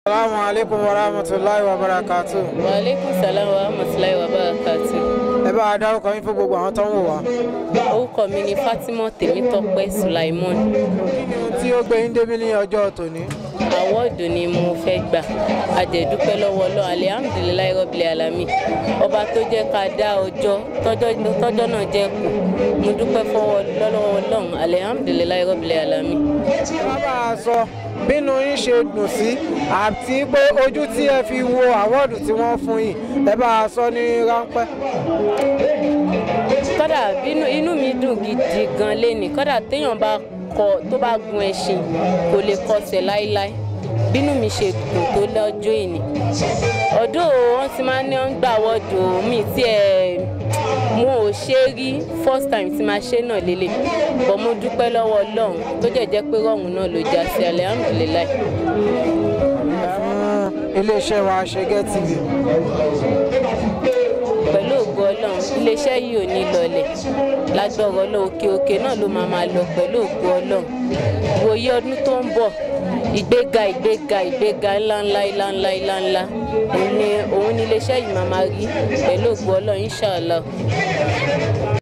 Assalamu alaikum wa rahmatulahi wa barakatuh. wa aleykum salaam wa rahmatulahi wa barakatu. ẹ bá a dárúkọ yín fún gbogbo àwọn tó ń wò wá. orúkọ mi ni fatima tèmítọ́pẹ́ sulaimon ohun tí ó gbé yín débi ní ọjọ́ tòní. àwọ́ọ̀dù ni mo fẹ́ gbà àjẹ̀dúpẹ́ lọ́wọ́ ọlọ́run alihamudulilayi rọ́bìlẹ̀ alami ọba tó jẹ́ ká dá ọjọ́ tọ́jọ́ tọ́jọ́ náà jẹ́ kù mo dúpẹ́ fọwọ́ lọ́wọ́ ọlọ́run alihamudulilayi rọ́bìlẹ̀ alami. wọ́n bá a sọ bínú yín ṣe dùn sí àti pé ojú tí ẹ fi wo àwọ́ọ̀dù tí wọ́n fún yín ẹ bá a sọ ní ráńpẹ́. kódà bínú inú mi dùn gidi gan lẹ́nìí kódà téèyàn bá kọ tó bá gun ẹṣin kò lè kọsẹ̀ láéláé bínú mi ṣe dùn tó lọ́jọ́ ìní ọ̀dọ́ wọn ti máa ń ní ọ́n gbà wọ́dù mi tí ẹ̀ mo ò ṣe rí first time tí máa ṣe náà lélẹ̀ bọ́ mo dúpẹ́ lọ́wọ́ ọlọ́run tó jẹ́ jẹ́ pé rọ̀hún náà ló já sí alihamudulilayi. fún iléeṣẹ́ wa Ṣẹ́gẹ́ TV. pẹ̀lú ògo ọlọ́run iléeṣẹ́ yìí ò ní lọlẹ̀ lágbọ̀rọ̀ ọlọ́run òkè òkè náà ló máa máa lọ pẹ̀lú ògo ọlọ́run ìwòye ọdún tó ń bọ̀ ìgbéga ìgbéga ìgbéga ńláńlá ńláńlá ńláńlá òun ni òun ni iléeṣẹ́ yìí máa máa rí pẹ̀lú ògo ọlọ́run inshallah.